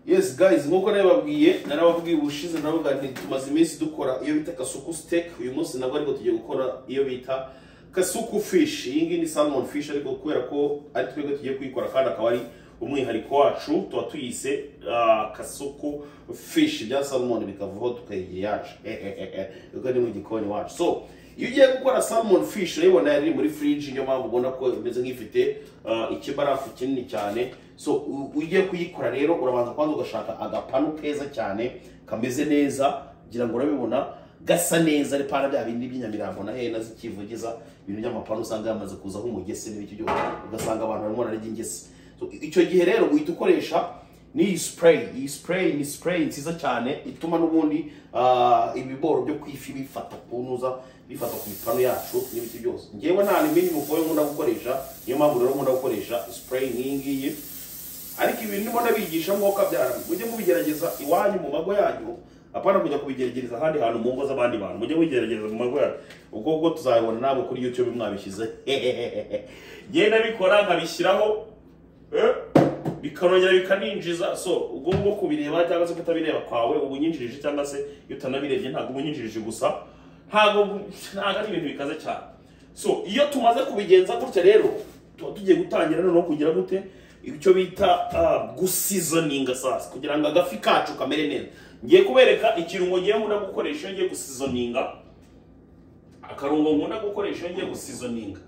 yes guys nk'uko nabibabwiye narababwiye ubushize naravuga nti tumaze iminsi dukora iyo bita kasuku siteke uyu munsi nabwo ariko tugiye gukora iyo bita kasuku fish iyi ngiyi ni salmon fish ariko kubera ko ari twebwe tugiye kuyikora kandi akaba ari umwihariko wacu tuba tuyise ah, kasuku fish bya salmon bikavaho tukayigira iyacu kuko ni mu gikoni wacu so iyo ugiye gukora salmon fish urayibona yari iri muri fridge niyo mpamvu ubona ko imeze nk'ifite ah, ikibarafu kinini cyane so u- ugiye kuyikora rero urabanza kwanza ugashaka agapanu keza cyane kameze neza kugira ngo urabibona gasa neza ari pana bya bindi by'inyamirambo na hena zikivugiza ibintu by'amapanu usanga yamaze kuzaho umugese n'ibiki byose ugasanga abantu barimo bararya ingese So, i- icyo gihe rero uhita ukoresha n'iyi spray iyi spray ni spray nziza cyane ituma n'ubundi ah, ibiboro byo ku ifi bifata kunuza bifata ku mipanu yacu n'ibiti byose ngewe nta limini mukoyo nkunda gukoresha niyo mpamvu rero nkunda gukoresha spray nk'iyi ngiyi ariko ibintu ndimo ndabigisha mwuka byara mujye mubigerageza iwanyu mu mago yanyu apana kujya kubigerageza ahandi hantu mu ngo z'abandi bantu mujye mubigerageza mu mago yanyu ubwo bwo tuzabibona ntabwo kuri youtube mwabishyize ngenda bikora nkabishyiraho eh, bikanongera bikaninjiza so ubwo bwo kubireba cyangwa se kutabireba kwawe uba unyinjirije cyangwa se iyo utanabirebye ntabwo uba unyinjirije gusa ntabwo ntabwo ari ibintu bikaze cyane so iyo tumaze kubigenza gutya rero tuba tugiye gutangira noneho kugira gute icyo bita ah, gusizoninga sasa kugira ngo agafi kacu kamere neza ngiye kubereka ikirungo ngiye nkunda gukoresha iyo ngiye gusizoninga akarungo nkunda gukoresha iyo ngiye gusizoninga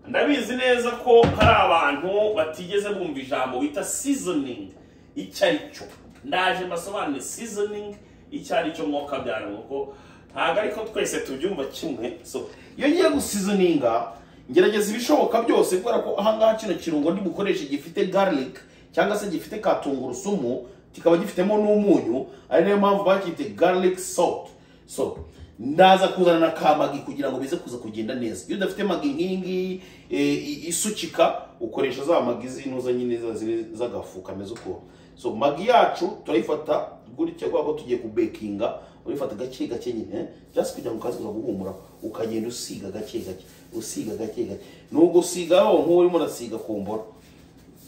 ndabizi neza ko hari abantu batigeze bumva ijambo bita seasoning icyo ari cyo ndaje mbasobanure seasoning icyo ari cyo mwuka byari kuko ntabwo ariko twese tubyumva kimwe so iyo ngiye gusizoninga ngerageza ibishoboka byose kubera ko ahangaha kino kirungo ndibukoreshe gifite garlic cyangwa se gifite ka tungurusumu kikaba gifitemo n'umunyu ari nayo mpamvu bakite garlic salt so ndaza kuzana na ka magi kugira ngo bize kuza kugenda neza iyo udafite magi nk'iyi ngiyi e, i- isukika ukoresha za magi zinuza nyine za ziri z'agafu kameze uko so magi yacu turayifata gutya kubera ko tugiye kubekinga urifata gake gake nyine eh, just kugira ngo ukaze kuza guhumura ukagenda usiga gake gake usiga gake gake ni ugusigaho nk'uwo urimo urasiga ku mboro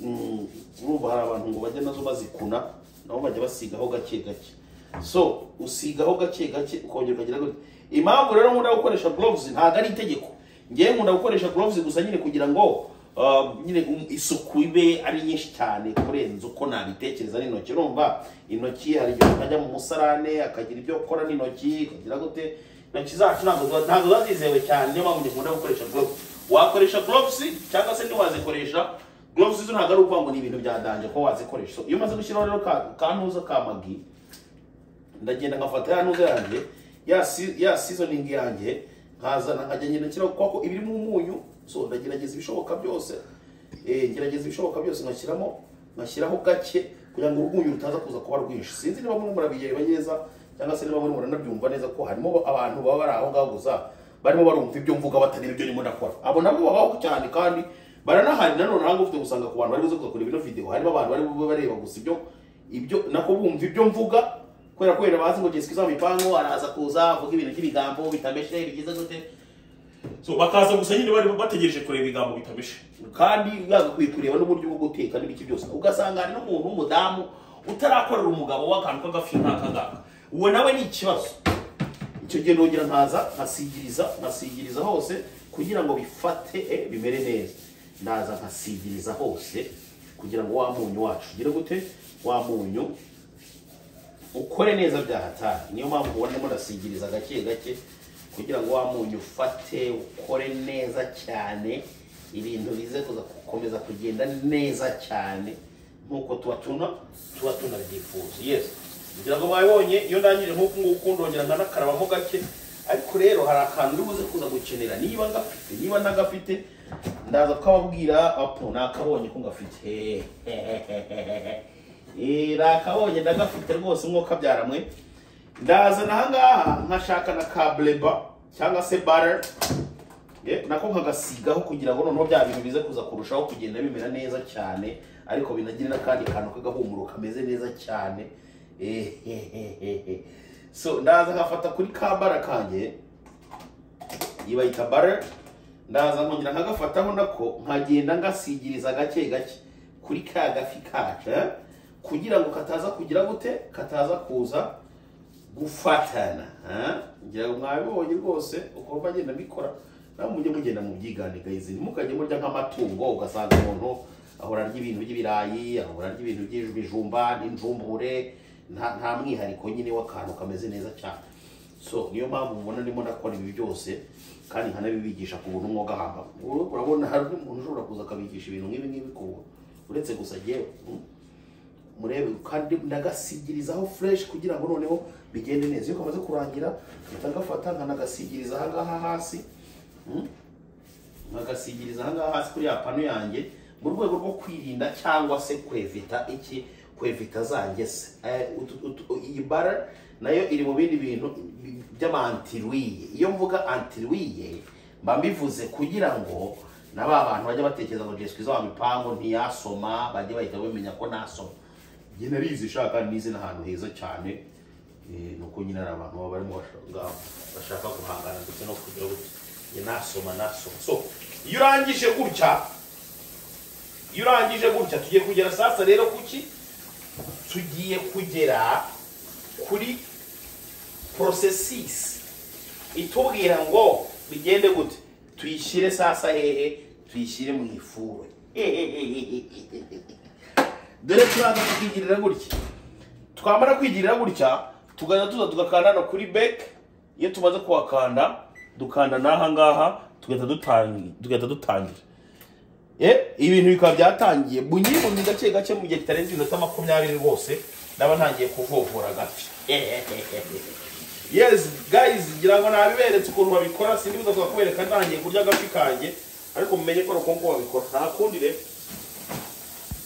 Mm, urumva hari abantu ngo bajya nazo bazikuna nabo bajya basigaho gake gake so usigaho gake gake ukongera ukagira gutya impamvu rero nkunda gukoresha gloves ntabwo ari itegeko ngewe nkunda gukoresha gloves gusa nyine kugira ngo ah, nyine um, isuku ibe ari nyinshi cyane kurenza uko nabitekereza n'intoki urumva intoki hari igihe ukajya mu musarane akagira ibyo ukora n'intoki ukagira gute intoki zacu ntabwo ziba- ntabwo ziba zizewe cyane niyo mpamvu nkunda gukoresha gloves wakoresha gloves cyangwa se ntiwazikoresha gloves zo ntabwo ari ukuvuga ngo ni ibintu bya danje ko wazikoresha so, iyo umaze gushyiraho rero ka- kantuza ka magi ndagenda nkafata ya ntuza yanjye ya si- ya seasoning yanjye nkazana nkajya ngenda nshyiraho kubera ko ibirimo umunyu so ndagerageza ibishoboka byose eh, ngerageza ibishoboka byose ngashyiramo ngashyiraho gake kugira ngo urwunyu rutaza kuza kuba rwinshi sinzi niba murimo murabireba neza cyangwa se niba murimo muranabyumva neza ko harimo abantu baba bari aho ngaho gusa barimo barumva ibyo mvuga batareba ibyo ndimo ndakora abo nabo babaho cyane kandi baranahari nanone ahanga ufite gusanga ku bantu bari buze kuza kureba ino video harimo abantu bari bube bareba gusa ibyo ibyo nako bumva ibyo mvuga kubera ko yari bazi ngo Jessica izaba ipangu araza kuza avuga ibintu by'ibigambo bitameshe bigize gute so bakaza gusa nyine bari bategereje kureba ibigambo bitameshe kandi yagakwiye kureba n'uburyo bwo guteka n'ibiki byose ugasanga hari n'umuntu w'umudamu utarakorera umugabo w'akantu k'agafi nk'aka ngaka uwo nawe ni ikibazo icyo gihe nongera nkaza nkasigiriza nkasigiriza hose kugira ngo bifate eh, bimere neza ndaza nkasigiriza hose kugira ngo wa munyu wacu ugire gute wa munyu ukore neza bya hatari niyo mpamvu ubona ndimo ndasigiriza gake gake kugira ngo wa munyu ufate ukore neza cyane ibintu bize kuza gukomeza kugenda neza cyane nk'uko tuba tuna tuba tunabyifuza yes kugira ngo mwabibonye iyo ndangije nk'uku nguku ndongera nkanakarabamo gake ariko rero hari akantu uri buze kuza gukenera niba ngafite niba ntagafite ndaza kukababwira apo nakabonye ko ngafite Eh, nakabonye ndagafite rwose umwuka byaramwe ndazana ahangaha nkashaka na kableba cyangwa se butter Eh, nako nkagasigaho kugira ngo noneho bya bintu bize kuza kurushaho kugenda bimera neza cyane ariko binagire n'akandi kantu k'agahumuro kameze neza cyane Eh, so ndaza nkafata kuri ka bara kanjye yibayita bare ndaza nkongera nkagafataho nako nkagenda ngasigiriza gake gake kuri ka gafi kacu eh? kugira ngo kataza kugira gute kataza kuza gufatana ah, ngira ngo mwabibonye rwose uko bagenda bikora nawe mujye mugenda mu byiganigayizi ntimukajye murya nk'amatungo ugasanga umuntu ahora arya ibintu by'ibirayi ahora arya ibintu by'ibijumba n'injumbure nta nta mwihariko nyine w'akantu kameze neza cyane so niyo mpamvu mubona ndimo ndakora ibi byose kandi nkanabibigisha ku buntu mwuga hamba urabona hari umuntu ushobora kuza akabigisha ibintu nk'ibi ngibi ku buntu uretse gusa njyewe mm, murebe kandi ndagasigirizaho fureshi kugira ngo noneho bigende neza iyo kamaze kurangira mpita ngafata nkanagasigiriza aha ngaha hasi Mm? nkagasigiriza aha ngaha hasi kuri ya pano yanjye mu rwego rwo kwirinda cyangwa se kwevita iki kwevita zanjye se Eh, utu- utu- iyi bara nayo iri mu bindi bintu bi- by'amantiruiye iyo mvuga antiruiye mba mbivuze kugira ngo na ba bantu bajya batekereza ngo jesu kiza wa mipango ntiyasoma bajye bahita bamenya ko nasoma njye narizi ishaka nize n'ahantu heza cyane Eh, ni uko nyine hari abantu baba barimo bashaka- ngaho, bashaka guhangana ndetse no kugira gutya njye nasoma nasoma so iyo urangije gutya iyo urangije gutya tugiye kugera sasa rero kuki tugiye kugera kuri porosesisi itubwira ngo bigende gute tuyishyire sasa hehe tuyishyire mu ifuru dore turaza tukigirira gutya twamara kwigirira gutya tugaza tuza tugakanda no kuri beke iyo tumaze kuhakanda dukanda n'aha ngaha tugahita dutangi- tugahita dutangira Eh, ibintu bikaba byatangiye bunyiribunyi gake gake mu gihe kitarenze iminota makumyabiri rwose ndaba ntangiye kuvovora gake yes guys ngira ngo nabiberetse ukuntu babikora sindi buza kubereka ntangiye kurya agafi kanjye ariko mumenye ko nuko ngo babikora nta kundi rero